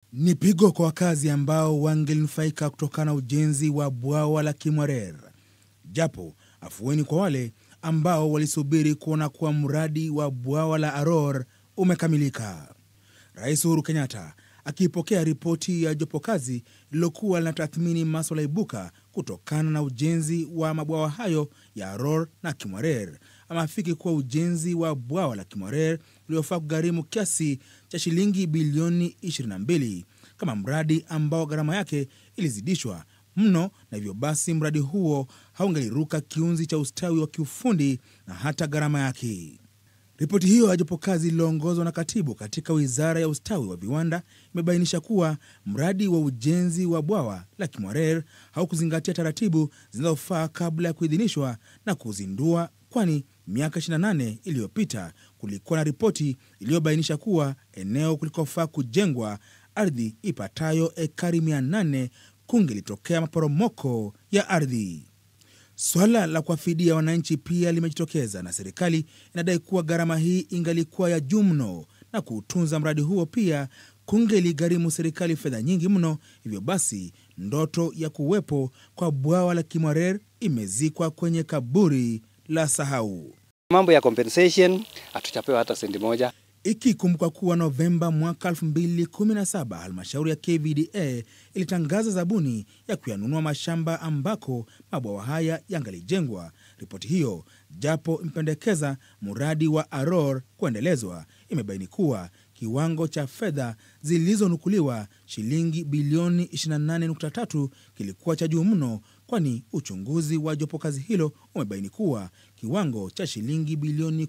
Ni pigo kwa wakazi ambao wangenufaika kutokana na ujenzi wa bwawa la Kimwarer, japo afueni kwa wale ambao walisubiri kuona kuwa mradi wa bwawa la Aror umekamilika. Rais Uhuru Kenyatta akipokea ripoti ya jopo kazi lililokuwa linatathmini maswala ibuka kutokana na ujenzi wa mabwawa hayo ya Aror na Kimwarer, ameafiki kuwa ujenzi wa bwawa la Kimwarer uliofaa kugharimu kiasi cha shilingi bilioni 22 kama mradi ambao gharama yake ilizidishwa mno na hivyo basi mradi huo haungeliruka kiunzi cha ustawi wa kiufundi na hata gharama yake. Ripoti hiyo ya jopo kazi lililoongozwa na katibu katika wizara ya ustawi wa viwanda imebainisha kuwa mradi wa ujenzi wa bwawa la Kimwarer haukuzingatia taratibu zinazofaa kabla ya kuidhinishwa na kuzindua, kwani miaka 28 iliyopita kulikuwa na ripoti iliyobainisha kuwa eneo kulikofaa kujengwa ardhi ipatayo ekari 800 kungelitokea maporomoko ya ardhi. Swala la kuwafidia wananchi pia limejitokeza na serikali inadai kuwa gharama hii ingalikuwa ya juu mno na kuutunza mradi huo pia kungeligharimu serikali fedha nyingi mno. Hivyo basi ndoto ya kuwepo kwa bwawa la Kimwarer imezikwa kwenye kaburi la sahau. Mambo ya compensation hatuchapewa hata sendi moja. Ikikumbuka kuwa Novemba mwaka 2017 halmashauri ya KVDA ilitangaza zabuni ya kuyanunua mashamba ambako mabwawa haya yangalijengwa. Ripoti hiyo, japo imependekeza mradi wa Aror kuendelezwa, imebaini kuwa kiwango cha fedha zilizonukuliwa shilingi bilioni 28.3 kilikuwa cha juu mno, kwani uchunguzi wa jopo kazi hilo umebaini kuwa kiwango cha shilingi bilioni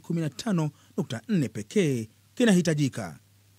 15.4 pekee kinahitajika.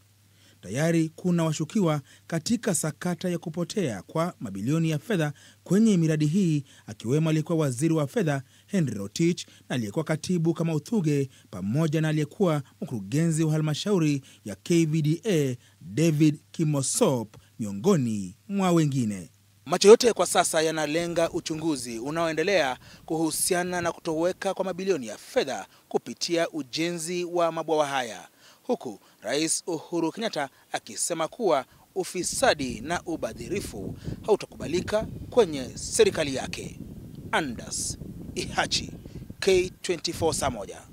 Tayari kuna washukiwa katika sakata ya kupotea kwa mabilioni ya fedha kwenye miradi hii, akiwemo aliyekuwa waziri wa fedha Henry Rotich na aliyekuwa katibu kama Uthuge, pamoja na aliyekuwa mkurugenzi wa halmashauri ya KVDA David Kimosop, miongoni mwa wengine. Macho yote kwa sasa yanalenga uchunguzi unaoendelea kuhusiana na kutoweka kwa mabilioni ya fedha kupitia ujenzi wa mabwawa haya, huku Rais Uhuru Kenyatta akisema kuwa ufisadi na ubadhirifu hautakubalika kwenye serikali yake. Andas Ihachi, K24 saa moja.